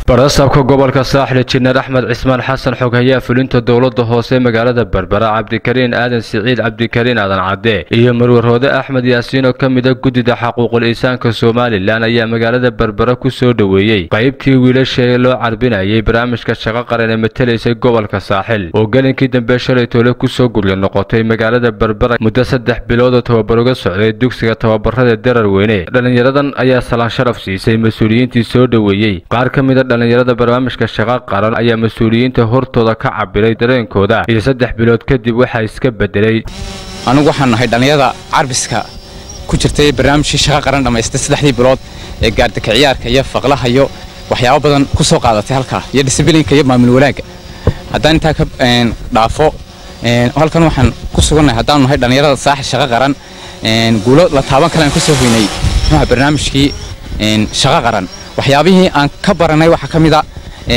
barasaabka gobolka saaxil jineer axmed cismaan xasan xoghayaa fulinta dowladda hoose magaalada berbera cabdikariin aadan siciid cabdikariin aadan cadde iyo marwarhoode axmed yaasiin oo ka mida guddida xaquuqul insaanka somalilan ayaa magaalada berbera ku soo dhoweeyey qaybtii wiilashee loo carbinayay barnaamijka shaqo qaran ee matelaysay gobolka saaxil oo gelinkii dambe shalay toole kusoo gurya noqotay magaalada berbera muddo saddex biloodoo tababar uga socday dugsiga tababarada darar weyne dhallinyaradan ayaa salaan sharaf siisay mas-uuliyiintii soo dhoweeyey qaar ka mida dhallinyarada barnaamijka shaqo qaran ayaa mas-uuliyiinta hortooda ka cabiray dareenkooda iyo saddex bilood kadib waxaa iska bedelay anugu waxaan nahay dhallinyarada carbiska ku jirtay barnaamijkii shaqo qaran dhammaystay saddexdii bilood ee gaardaka ciyaarka iyo faqlaha iyo waxyaabo badan ku soo qaadatay halkaa iyo disiblinka iyo maamul wanaagga haddaan intaa ka dhaafo halkan waxaan ku sugannahay haddaanu nahay dhallinyarada saaxil shaqo qaran guulo la taaban kale aan ka soo hoynay muxuuha barnaamijkii shaqo qaran waxyaabihii aan ka baranay waxaa ka mid a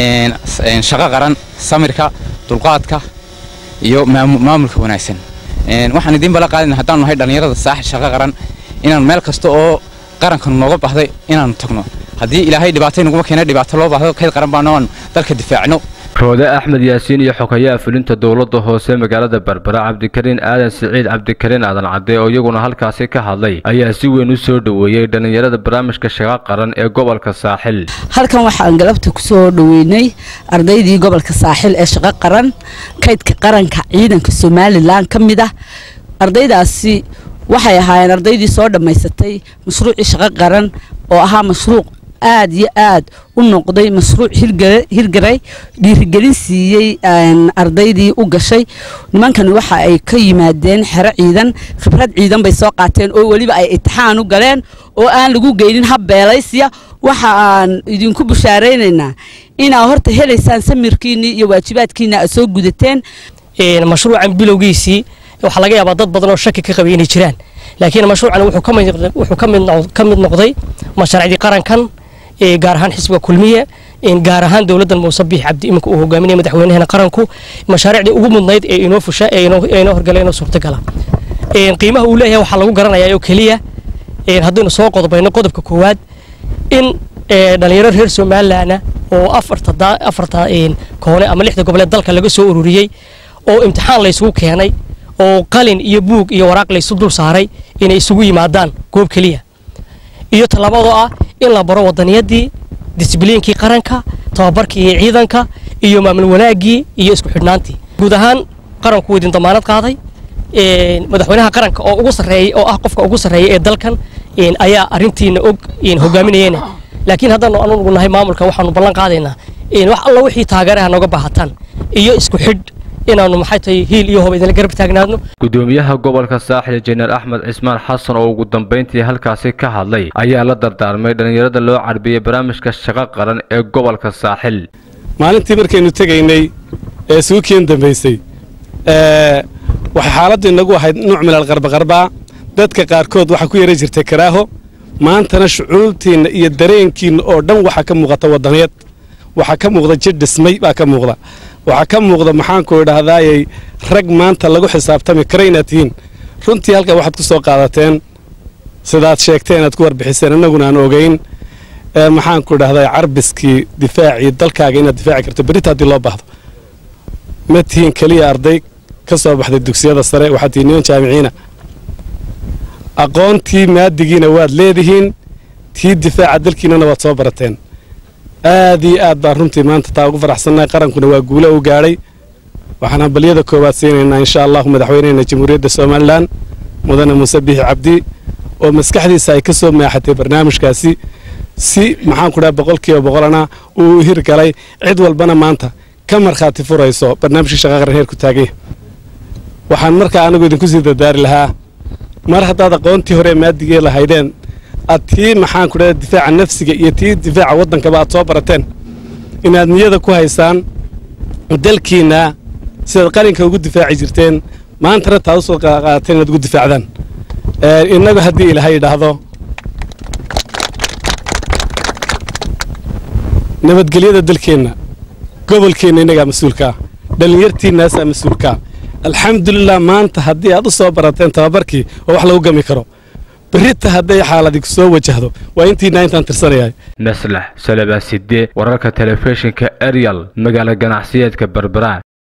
shaqo qaran samirka dulqaadka iyo maamulka wanaagsan waxaan idiin bala qaadayna haddaanu nahay dhallinyarada saaxil shaqo qaran inaan meel kasta oo qarankan nooga baxday inaanu tagno haddii ilaahay dhibaatay naguma keena dhibaato loo baahdo kayd qaran baana aan dalka difaacno roode axmed yaasiin iyo xogayaa fulinta dowladda hoose magaalada berbera cabdikariin aadan siciid cabdikariin aadan cadde oo iyaguna halkaasi ka hadlay ayaa si weyn u soo dhoweeyey dhallinyarada barnaamijka shaqo qaran ee gobolka saaxil halkan waxaan galabta ku soo dhoweynay ardaydii gobolka saaxil ee shaqo qaran kaydka qaranka ciidanka somalilan ka mid ah ardaydaasi waxay ahaayeen ardaydii soo dhammaysatay mashruucii shaqo qaran oo ahaa mashruuc aad iyo aad u noqday mashruuc hirgaray dhiirigelin siiyey ardaydii u gashay nimankani waxa ay ka yimaadeen xero ciidan khibrad ciidan bay soo qaateen oo weliba ay itixaan u galeen oo aan lagu geynin hab beelaysiya waxa aan idinku bushaaraynaynaa inaa horta helaysaan samirkiinii iyo waajibaadkiina aad soo gudateen mashruucan bilowgiisii waxaa laga yaabaa dad badan oo shaki ka qabay inay jiraan laakiin mashruucan wuxuu ka mid noqday mashaariicdii qarankan gaar ahaan xisbiga kulmiye gaar ahaan dowladdan muuse biix cabdi iminka uu hogaaminaya madaxweynahana qaranku mashaariicdii ugu mudnayd ee inoo fusha ee inoo horgala inoo suurtagala qiimaha uu leeyahay waxaa lagu garanayaa oo keliya haddaynu soo qodobayno qodobka koowaad in dhalinyaro reer somalilandna oo afarta koone ama lixda goboleed dalka laga soo ururiyey oo imtixaan laysugu keenay oo qalin iyo buug iyo waraaq laysu dul saaray inay isugu yimaadaan goob keliya iyo tallaabadoo ah in la baro wadaniyadii disbliinkii qaranka tababarkii iyo ciidanka iyo maamul wanaaggii iyo isku xidhnaantii guud ahaan qaranku idin damaanad qaaday madaxweynaha qaranka oo ugu sarreeyey oo ah qofka ugu sarreeya ee dalkan ayaa arrintiina og hogaaminayeen laakiin haddaanu anugu nahay maamulka waxaanu ballan qaadaynaa wax alla wixii taageeraha nooga baahataan iyo isku xidh inaanu maxay tahay hiil iyo hoba idinla garab taagnaadno gudoomiyaha gobolka saaxil jeneer axmed cismaan xasan oo ugu dambayntii halkaasi ka hadlay ayaa la dardaarmay dhallinyarada loo carbiyey barnaamijka shaqo qaran ee gobolka saaxil maalintii markaynu tegaynay ee suukiyan dambaysay waxay xaaladdu inagu ahayd nuuc milal qarbaqarbaa dadka qaarkood waxaa ku yara jirtay karaaho maantana shucuubtiinna iyo dareenkiinna oo dhan waxaa ka muuqata waddaniyad waxaa ka muuqda jir dhismay baa ka muuqda waxaa ka muuqda maxaanku idhaahdaayay rag maanta lagu xisaabtami kara inaad tihiin runtii halkaa waxaad ku soo qaadateen sidaad sheegteen aad ku warbixiseen annaguna aan ogeyn maxaanku idhahdaa carbiskii difaacii dalkaaga inaad difaaci karto berita haddii loo baahdo ma tihiin keliya arday ka soo baxday dugsiyada sare waxaad tihiin niman jaamiciina aqoontii maadigiina waad leedihiin tii difaaca dalkiinana waad soo barateen aad iyo aad baan runtii maanta taa ugu faraxsannahay qarankuna waa guulo u gaadhay waxaan hambalyada koowaad siinaynaa insha allahu madaxweynehena jamhuuriyadda somalilan mudane muuse biixi cabdi oo maskaxdiisa ay ka soo maaxatay barnaamijkaasi si maxaanku dhaha boqolkiiba boqolana uu hirgalay cid walbana maanta ka markhaati furayso barnaamijkii shaqa qaran heerku taaganya waxaan markaa anigu idinku sii dardaari lahaa mar haddaad aqoontii hore maadigee lahaydeen aad tii maxaanku dhaha difaaca nafsiga iyo tii difaaca waddankaba aad soo barateen inaad niyada ku haysaan dalkiinna sidaad qalinka ugu difaaci jirteen maantana taad u soo qaadateen inaad ugu difaacdaan innagu haddii ilaahay idhaahdo nabadgelyada dalkeenna gobolkeenna innagaa mas-uulkaa dhallinyartiinnaasaa mas-uulkaa alxamdulilah maanta haddii aad u soo barateen tababarkii oo wax lagu gami karo berrita hadday xaaladi soo wajahdo waa intiina intaan tirsanayahay maslax salabaa sidde wararka telefishinka ariel magaalo ganacsiyeedka berbera